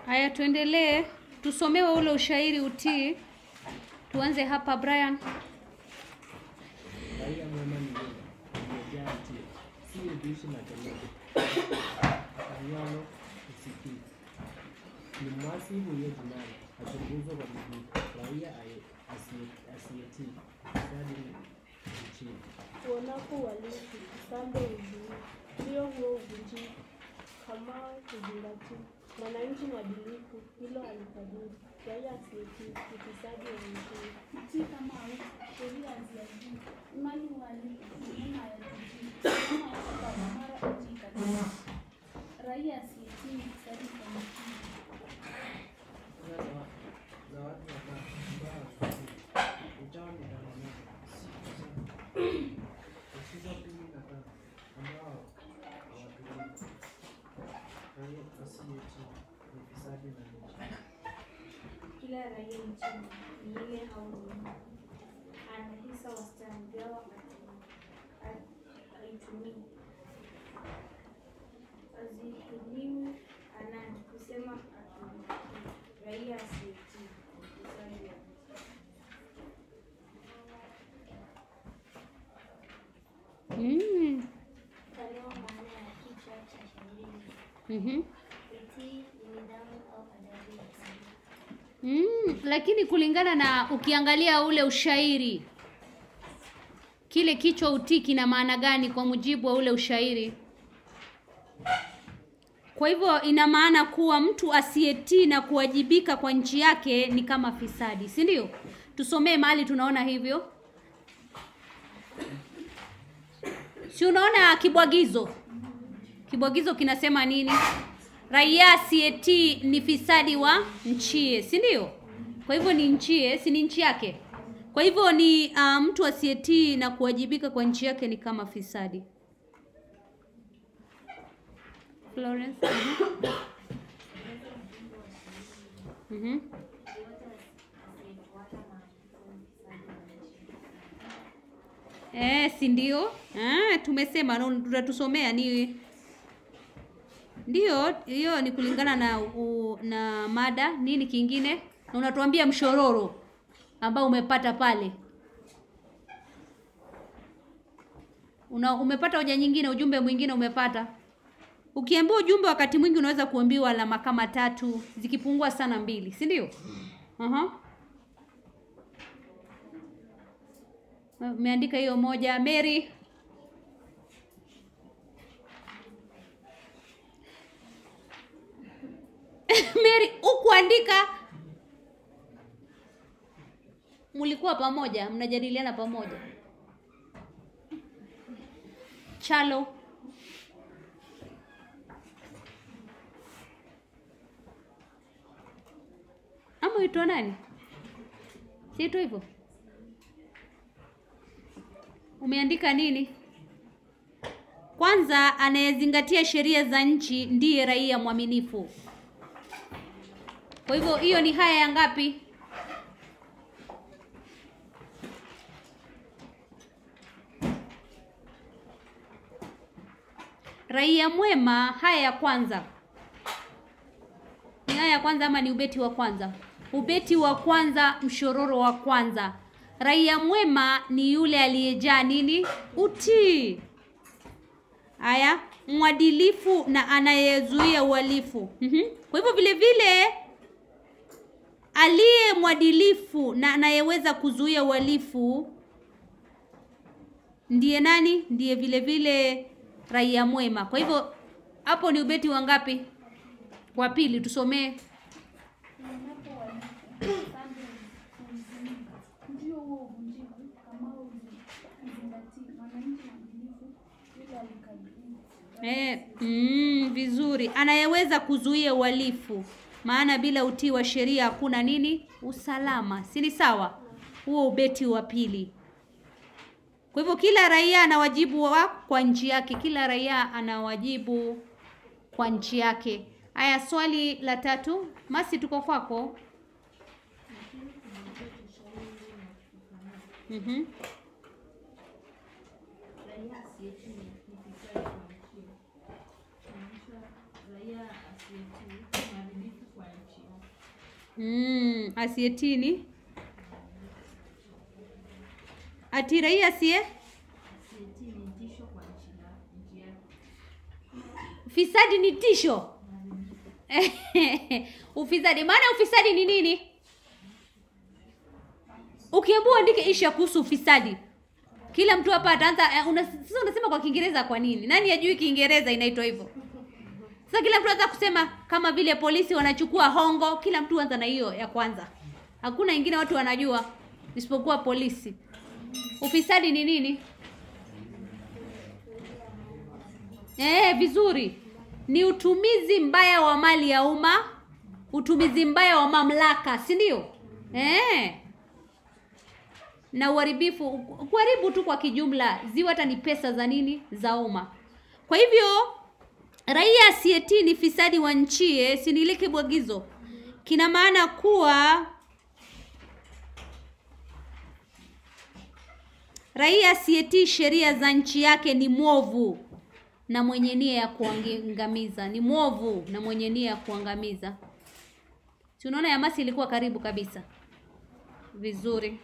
Haya, tuendelee, tusomewe ule ushairi utii. Tuanze hapa Brian. Raia mwema ni yule aliyejaa utii, si ubishi na kelele, afanyalo usikivu. Ni mwasi huyo jinai, achunguzwe kwa bidii. Raia aye- asiye- asiyetii, ufisadi nchini. Uonapo uhalifu, usambe uzuii, ndio huo uvunjifu, kama kuzingatia. Mwananchi mwadilifu, hilo halifadhili. Raia asiyetii, ufisadi wa nchini. Utii kama haupo, sheria haziadhibu. Imani uhalifu, maneno hayatujii. Kama watu baba, mara utii kabisa. Raia asiyetii, ufisadi kwa nchini. Kuna zawa- zawadi ya baba, mbaya usitii. Uchawi ni dawa moja, si kusema. Usizo pili na tatu, ambao hawatulii. Raia asiyetii, ufisadi na nchi. Kila raia nchini ni ile au nyuma, ana hisa wastani, gawa haitumii, hazitumiwi anani kusema atumii. Raia asiyetii ufisadi wa Mm. Talewa maana ya kichwa cha shairi. Mhm. Utii ni nidhamu au adabu ya msingi. Mm, lakini kulingana na ukiangalia ule ushairi kile kichwa utii kina maana gani kwa mujibu wa ule ushairi? Kwa hivyo ina maana kuwa mtu asiyetii na kuwajibika kwa nchi yake ni kama fisadi, si ndio? Tusomee mahali tunaona hivyo. Si unaona kibwagizo? Kibwagizo kinasema nini? Raia asiyetii ni fisadi wa nchie, si ndio? Kwa hivyo ni nchie, si ni nchi yake? Kwa hivyo ni uh, mtu asiyetii na kuwajibika kwa nchi yake ni kama fisadi. Florence. Mhm. Mhm. Eh, si ndio? Ah, tumesema na tutatusomea ni ndio hiyo ni kulingana na u, na mada nini kingine na unatuambia mshororo ambao umepata pale una umepata hoja nyingine ujumbe mwingine umepata ukiambiwa ujumbe wakati mwingi unaweza kuambiwa alama kama tatu zikipungua sana mbili si ndio uh-huh. umeandika hiyo moja Mary Mary ukuandika mlikuwa pamoja mnajadiliana pamoja Chalo ama uitwa nani siitwa hivyo umeandika nini kwanza anayezingatia sheria za nchi ndiye raia mwaminifu kwa hivyo hiyo ni haya ya ngapi? Raia mwema, haya ya kwanza. Ni haya ya kwanza ama ni ubeti wa kwanza? Ubeti wa kwanza, mshororo wa kwanza. Raia mwema ni yule aliyejaa nini? Utii. Haya, mwadilifu na anayezuia uhalifu. Mhm. Kwa hivyo vile vile aliye mwadilifu na anayeweza kuzuia uhalifu ndiye nani? Ndiye vile vile raia mwema. Kwa hivyo hapo ni ubeti wa ngapi? Wa pili, tusomee. Uonapo uhalifu, usambe uzuii, ndio huo uvunjifu, kama uzingatii. Mwananchi mwadilifu, hilo halikadiriwi. Eh, mm, vizuri. Anayeweza kuzuia uhalifu, maana bila utii wa sheria hakuna nini? Usalama, si ni sawa? Huo ubeti wa pili. Kwa hivyo kila raia ana wajibu wa kwa nchi yake, kila raia ana wajibu kwa nchi yake. Haya, swali la tatu, Masi, tuko kwako. Mhm. Raia asiyetii ni fisadi kwa nchi. Kumaanisha raia asiyetii ni mwadilifu kwa nchi yake. Mm, asiyetii ni ati raia asiye Sieti ni tisho kwa nchi ya- nchi yake. Ufisadi ni tisho. ufisadi, maana ufisadi ni nini? Ukiambiwa uandike isha kuhusu ufisadi, kila mtu hapa ataanza eh, una, sasa unasema kwa Kiingereza kwa nini? Nani ajui Kiingereza inaitwa hivyo? Sasa kila mtu anza kusema kama vile polisi wanachukua hongo, kila mtu anza na hiyo ya kwanza. Hakuna ingine watu wanajua isipokuwa polisi. Ufisadi ni nini? Eh, vizuri. Ni utumizi mbaya wa mali ya umma, utumizi mbaya wa mamlaka, si ndio? Eh. Na uharibifu, kuharibu tu kwa kijumla, ziwe hata ni pesa za nini? Za umma. Kwa hivyo raia asiyetii ni fisadi wa nchie, sinilike bwagizo. Kina maana kuwa raia asiyetii sheria za nchi yake ni mwovu na mwenye nia ya kuangamiza. Ni mwovu na mwenye nia ya kuangamiza. Si unaona Yamasi ilikuwa karibu kabisa. Vizuri.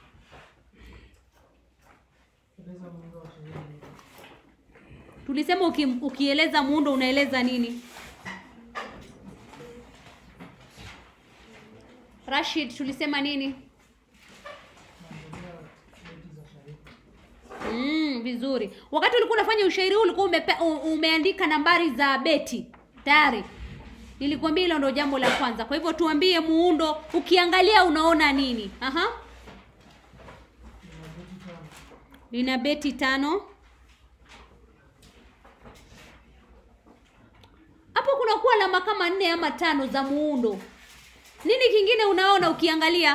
Eleza muundo wa sheria ni upi? Tulisema uki, ukieleza muundo unaeleza nini? Rashid, tulisema nini? Naangalia beti za sharifu. Mm, vizuri. Wakati ulikuwa unafanya ushairi huu ulikuwa umepe, u- umeandika nambari za beti tayari. Nilikwambia hilo ndo jambo la kwanza. Kwa hivyo tuambie muundo, ukiangalia unaona nini? Aha. Ina beti tano. Lina beti tano. Hapo kuna kuwa alama kama nne ama tano za muundo. Nini kingine unaona ukiangalia?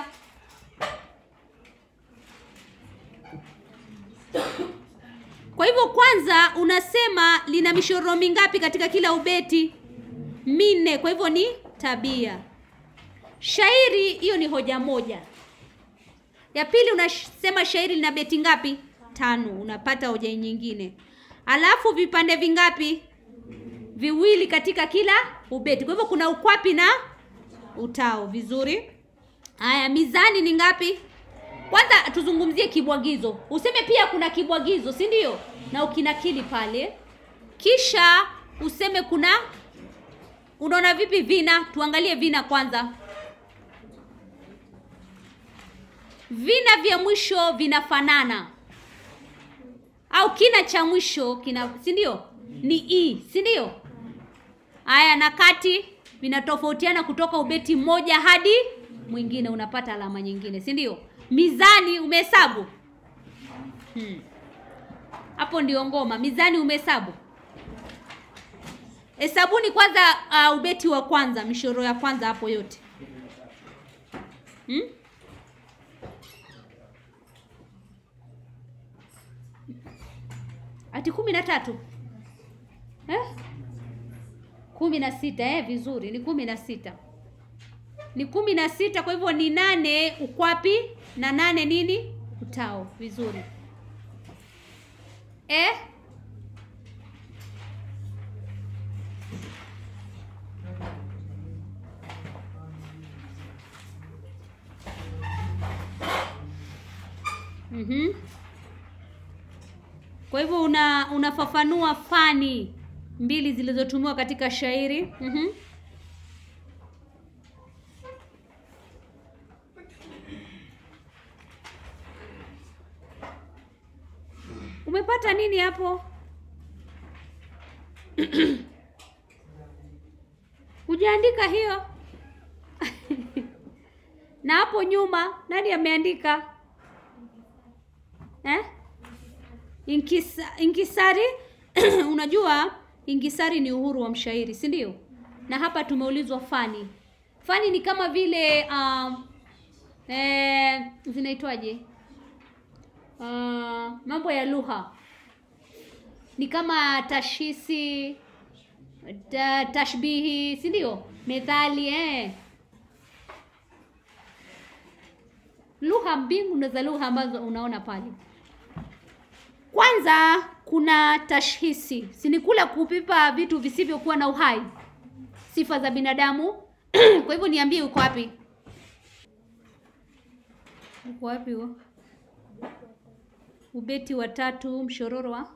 Kwa hivyo kwanza unasema lina mishoro mingapi katika kila ubeti? Minne. Kwa hivyo ni tabia. Shairi hiyo ni hoja moja. Ya pili unasema shairi lina beti ngapi? Tano. Unapata hoja nyingine. Alafu vipande vingapi? Viwili katika kila ubeti. Kwa hivyo kuna ukwapi na utao. Vizuri. Haya, mizani ni ngapi? Kwanza tuzungumzie kibwagizo. Useme pia kuna kibwagizo, si ndio? Na ukinakili pale. Kisha useme kuna unaona vipi vina? Tuangalie vina kwanza. Vina vya mwisho vinafanana au kina cha mwisho kina, si ndio? Ni i, si ndio? Haya, na kati vinatofautiana kutoka ubeti mmoja hadi mwingine, unapata alama nyingine, si ndio? Mizani umehesabu hmm. Hapo ndio ngoma. Mizani umehesabu, hesabuni kwanza. Uh, ubeti wa kwanza, mishoro ya kwanza hapo yote hmm? Ati kumi na tatu eh? kumi na sita eh, vizuri, ni kumi na sita ni kumi na sita Kwa hivyo ni nane ukwapi na nane nini utao. Vizuri eh? Mhm. Kwa hivyo una unafafanua fani mbili zilizotumiwa katika shairi. Mhm. Umepata nini hapo? Hujaandika hiyo? Na hapo nyuma nani ameandika? Eh? Inkisa, inkisari unajua inkisari ni uhuru wa mshairi, si ndio? Na hapa tumeulizwa fani. Fani ni kama vile um, eh, zinaitwaje? Uh, mambo ya lugha ni kama tashisi ta, tashbihi, si ndio? Methali eh. Lugha mbingu za lugha ambazo unaona pale. Kwanza kuna tashhisi, si ni kula kupipa vitu visivyokuwa na uhai, sifa za binadamu Kwa hivyo niambie uko wapi? Uko wapi huo? Ubeti wa tatu mshororo wa?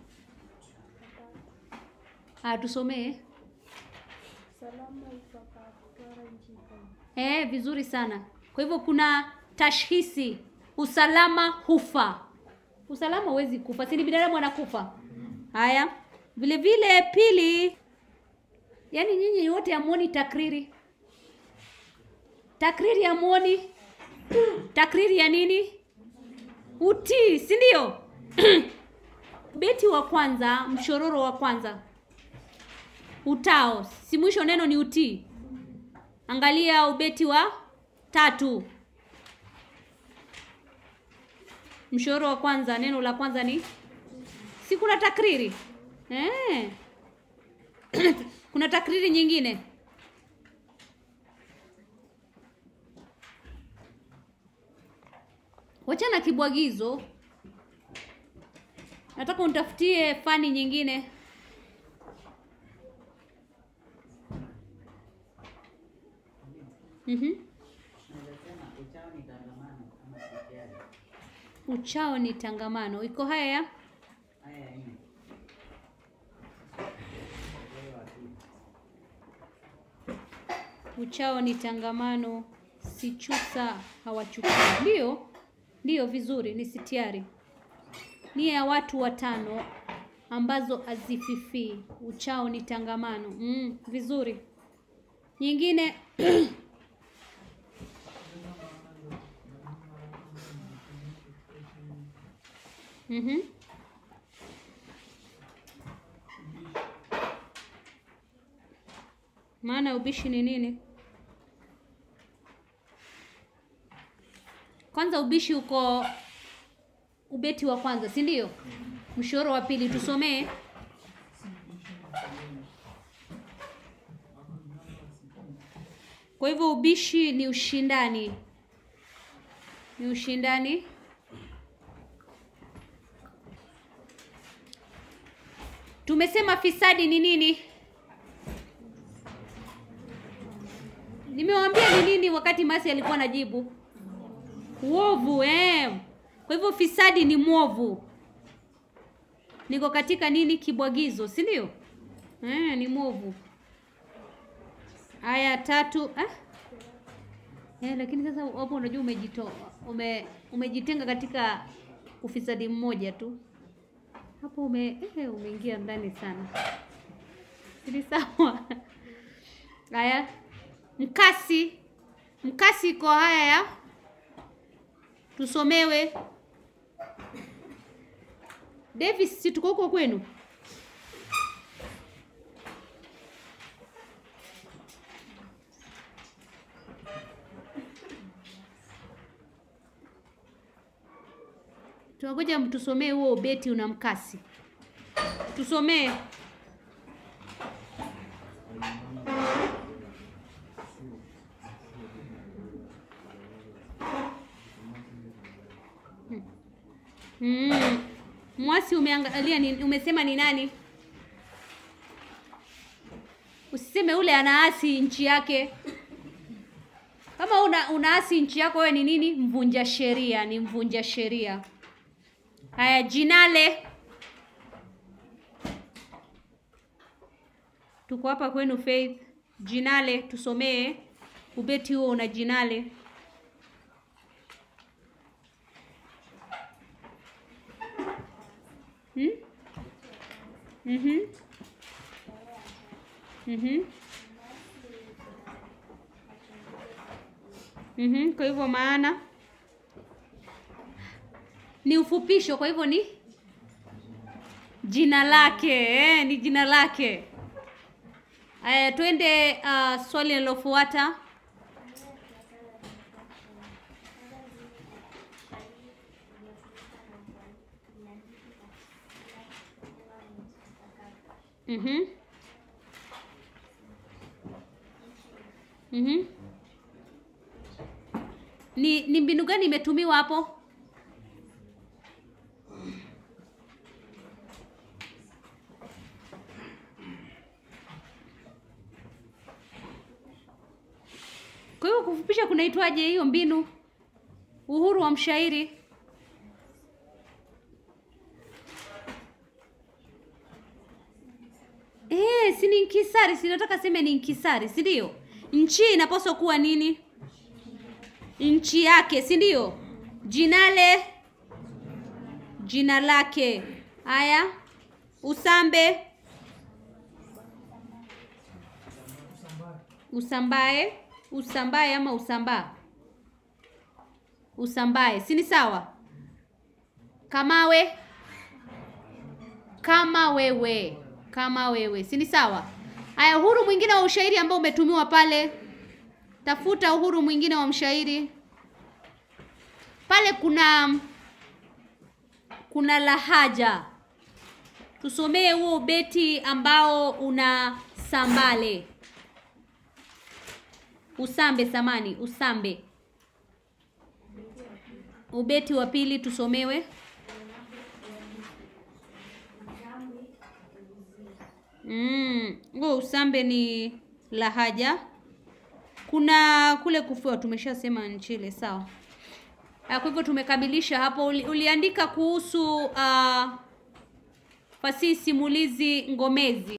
Ah, tusomee. Salama ipakatwara nchi kavu. Eh, vizuri sana. Kwa hivyo kuna tashhisi, usalama hufa. Usalama huwezi kufa, si ni binadamu anakufa. Haya, vile vile pili, yaani nyinyi wote hamuoni takriri. Takriri hamuoni? Takriri ya nini? Utii, si ndio? Beti wa kwanza, mshororo wa kwanza, utao, si mwisho neno ni utii. Angalia ubeti wa tatu, mshororo wa kwanza, neno la kwanza ni si kuna takriri eh. kuna takriri nyingine wachana kibwagizo, nataka unitafutie fani nyingine. Mhm. Uchao ni tangamano. Iko haya ya uchao ni tangamano, sichusa hawachukui. Ndio, ndio, vizuri, ni sitiari. Nia ya watu watano ambazo hazififii. Uchao ni tangamano. Mm, vizuri. Nyingine Mhm. Maana ubishi ni nini? Kwanza ubishi uko ubeti wa kwanza, si ndio? Mshoro wa pili tusomee. Kwa hivyo ubishi ni ushindani, ni ushindani Tumesema fisadi ni nini? Nimewaambia ni nini wakati Masi alikuwa anajibu. Uovu eh. Kwa hivyo fisadi ni mwovu. Niko katika nini kibwagizo, si ndio? Eh, ni mwovu. Aya tatu eh? Eh, lakini sasa hapo unajua umejito ume, umejitenga katika ufisadi mmoja tu hapo ume eh, umeingia ndani sana. Ni sawa. Haya, mkasi, mkasi iko haya ya tusomewe. Davis, si tuko huko kwenu? Tunangoja mtusomee huo ubeti una mkasi. Tusomee. Mm. Mwasi umeangalia ni, umesema ni nani? Usiseme ule anaasi nchi yake. Kama una unaasi nchi yako wewe ni nini? Mvunja sheria, ni mvunja sheria. Haya, jinale. Tuko hapa kwenu Faith. Jinale, tusomee ubeti huo una jinale. Hmm? Mhm. Mhm. Mhm, kwa hivyo maana ni ufupisho, kwa hivyo ni jina lake eh, ni jina lake. Aya, twende uh, swali linalofuata. Mhm. Mhm. Ni ni mbinu gani imetumiwa hapo? Kwa hiyo kufupisha kunaitwaje hiyo mbinu? Uhuru wa mshairi. Eh, si ni inkisari, si nataka seme ni inkisari, si ndio? Nchi inapaswa kuwa nini? Nchi yake, si ndio? Jinale jina lake. Haya, usambe usambae usambae ama usambaa usambae si ni sawa kamawe kama wewe kama wewe si ni sawa haya uhuru mwingine wa ushairi ambao umetumiwa pale tafuta uhuru mwingine wa mshairi pale kuna kuna lahaja tusomee huo beti ambao una sambale usambe samani usambe ubeti wa pili tusomewe mm, huo usambe ni lahaja kuna kule kufua tumeshasema nchile sawa Ah, kwa hivyo tumekamilisha hapo Uli, uliandika kuhusu uh, fasihi simulizi ngomezi